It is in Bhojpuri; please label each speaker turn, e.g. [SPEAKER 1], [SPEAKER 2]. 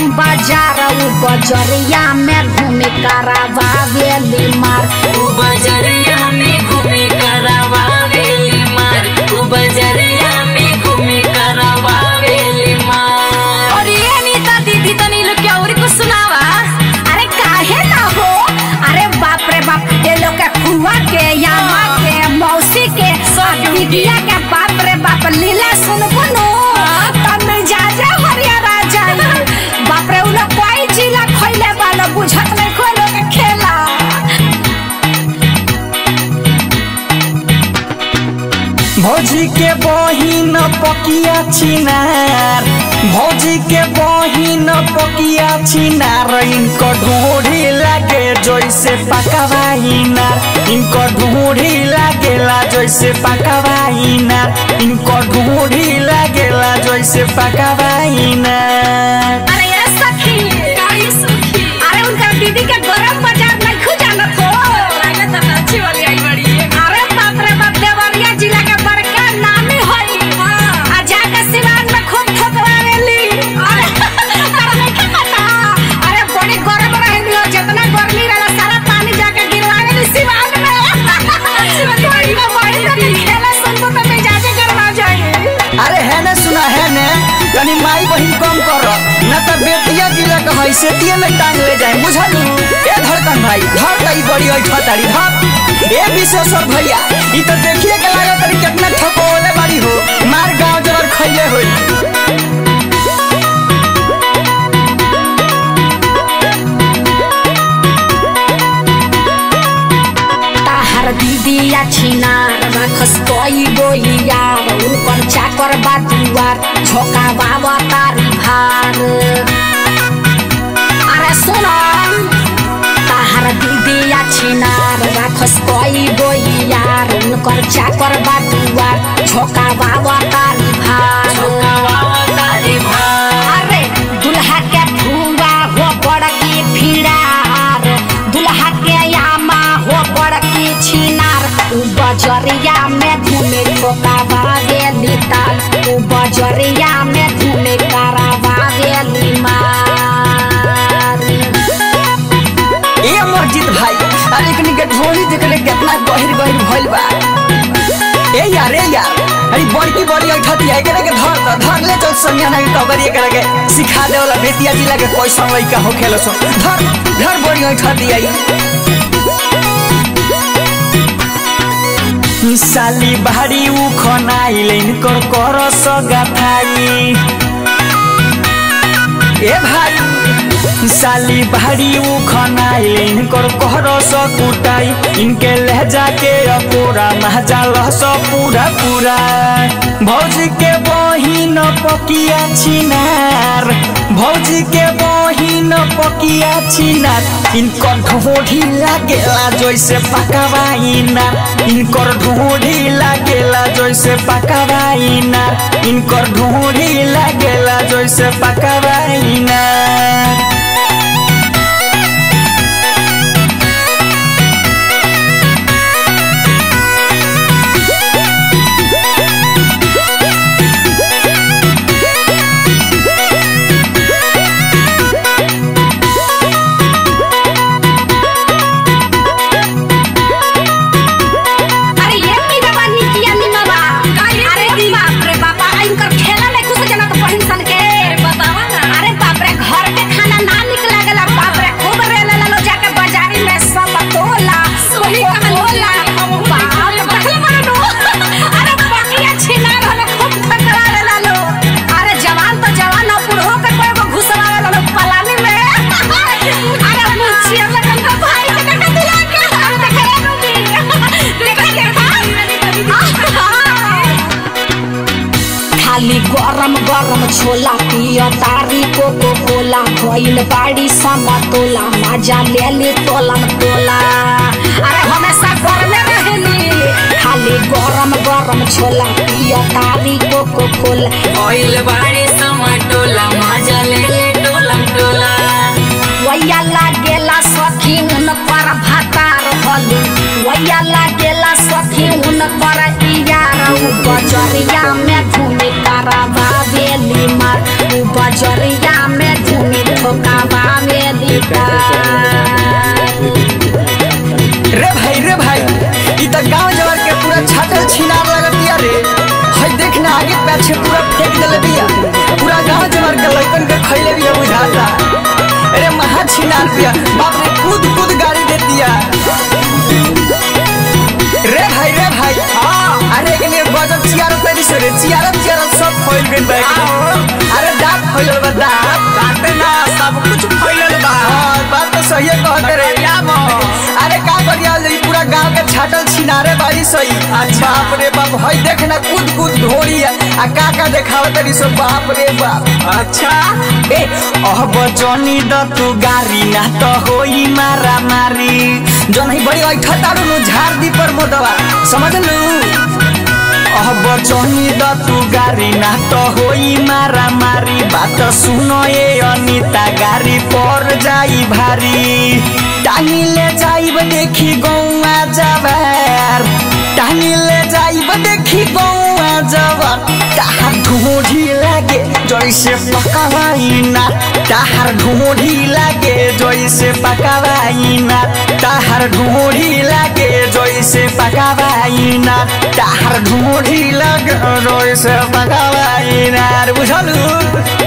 [SPEAKER 1] गरम बाजार उ बजरिया में घूमे करावावेली मार
[SPEAKER 2] उ बजरिया में घूमे करवावेली मार उ बजरिया में घूमे करवावेली मार
[SPEAKER 1] अरे नीता दीदी तनी लोग के और कुछ सुनावा अरे काहे ना हो अरे बाप रे बाप ये लोग के फुआ के यामा के मौसी के दीदिया के बाप रे बाप लीला सुनबो नो तब मिजाजे हरिया राजा बाप रे उ लोग कोई जिला खइले वाला बुझत नहीं कोई लोग के खेला
[SPEAKER 3] भौजी के बहिन पकिया छिनार भौजी के बहिन पकिया छिनार इनको ढूंढी लागे जैसे पकवाइना इनको ढूंढी लागेला जैसे पकवाइना इनको ढूंढी लागेला जैसे पकवाइना
[SPEAKER 1] अरे ये सखी
[SPEAKER 2] काहे सुखी
[SPEAKER 1] अरे उनका दीदी के गरम बाजार नहीं खुजानत हो
[SPEAKER 2] लागत है अच्छी वाली आई बड़ी है
[SPEAKER 1] अरे बाप रे बाप देवरिया जिला के बड़का नामी होई आ जाके सिवान में खूब ठोकवावेली अरे तारा नहीं के पता अरे बड़ी गरम रहेली हो जितना गर्मी रहला सारा पानी जाके गिरवावेली सिवान में बड़ी में बड़ी में खेला सुनबो तो मिजाजे गरमा जाए
[SPEAKER 3] अरे है ने सुना है ने तनी माई बहिन कम कर न त बेतिया जिला के हैसियतिये में टांग ले जाए बुझलू ए धड़कन भाई धर तई बड़ी होई छतारी धर ए विशेश्वर भैया ई तो देखिए के लागत तरी कितना ठकोले बड़ी हो मार गांव जबर खइले होई
[SPEAKER 1] ताहर दीदिया छिनार रखस कोई गोई यार उनकर चाकर बा दुआर झोका बाबा तारी भार अरे सुनो ताहर दीदिया छिनार रखस कोई गोई यार उनकर चाकर बा दुआर झोका बाबा तारी भार
[SPEAKER 2] तारी भार
[SPEAKER 1] अरे दुल्हा के फुआ हो बड़की फिरार दुल्हा के यामा हो बड़की छिनार उ बजरिया में घूमे ठोकावा गेली ताल उ बजरिया में घूमे करावा गेली मार
[SPEAKER 3] ए मस्जिद भाई अरे कनी के ढोली देख ले कितना गहिर गहिर भइल बा ए यार ए यार अरे बड़की बड़ी ऐठती है करे के धर त धर ले चल संज्ञा नहीं तो करिए करे के सिखा दे वाला बेतिया जिला के कोई समय का हो खेलो सो धर धर बड़ी ऐठती आई साली बाहरी उ खनाइलेन कर कर सगा थाई ए भाई साली भारी उ खनाइलेन कर कहर स कुटाई इनके लहजा के अपूरा महजा लहस पूरा पूरा भौजी के बहिन पकिया छिनार भौजी के बहिन पकिया छिनार इनकर ढोढ़ी लागेला जैसे पकवाइना इनकर ढोढ़ी लागेला जैसे पकवाइना इनकर ढोढ़ी लागेला जैसे पकवाइना
[SPEAKER 1] अरे ये मीरा बानी किया मीनवा अरे बाप रे बापा इनकर खेला नहीं कुछ जना तो पहिन सन के
[SPEAKER 2] बतावा ना
[SPEAKER 1] अरे बाप रे घर के खाना ना निक लागला बाप रे खूब रे ले लो जाके बाजारी में सब तोला
[SPEAKER 2] सोही कहाँ
[SPEAKER 1] तोला बाप देखले मानो अरे पकिया छिना रहले खूब ठकरा ले लो अरे जवान तो जवान हो बूढ़ो के कोई को घुसवा ले लो पलानी में अरे मुछिया लगन का भाई के देखा दिला के अरे देखे रे रूबी देखा देखा खाली गरम गरम छोला पिया तारी कोको कोला भइल बाड़ी समतोला मजा ले ली तोलन तोला अरे हमेशा गरमे रहेली खाली गरम गरम छोला पिया तारी कोको कोला
[SPEAKER 2] ऑयल बाड़ी समटोला मजा ले ले टोलम टोला
[SPEAKER 1] वैया लागेला सखी उन पर भातार हलू वैया लागेला सखी उन पर इयार उ बजरिया में घूमे करावा बेली मार उ बजरिया में घूमे
[SPEAKER 3] छिनार पिया बाप रे कूद कूद गाड़ी देती है रे भाई रे भाई हाँ अरे के लिए गजब चियारत तेरी सरे चियारत चियारत सब फैल गइल बा एकदम। अरे दांत फैलल बा दांत
[SPEAKER 4] काटे ना सब कुछ फैलल बा
[SPEAKER 3] हाँ बात तो सही है कहते रे
[SPEAKER 4] या मो
[SPEAKER 3] अरे का करिया ई पूरा गांव के छाटल छिनारे बाड़ी सही
[SPEAKER 4] अच्छा।
[SPEAKER 3] बाप रे बाप हई देख ना कूद कूद ढोरी है आ का का देखाव तरी सो बाप रे बाप
[SPEAKER 4] अच्छा
[SPEAKER 3] ए अब जनी द तू गारी ना तो होई मारा मारी जन ही बड़ी ऐठा तारू नु झाड़ दी पर मोदवा समझ लू अब जनी द तू गारी ना तो होई मारा मारी बात सुनो ए अनिता गारी पर जाई भारी टानी ले जाइब देखी गौआ जवार टानी ले जाइब देखी गौआ जवार ताहार ढूंढी लागे जैसे पकावाइना ताहार ढूंढी लागे जैसे पकावाइना ताहार ढूंढी लागे जैसे पकावाइना ताहार ढूंढी लागे जैसे पकावाइना बुझलू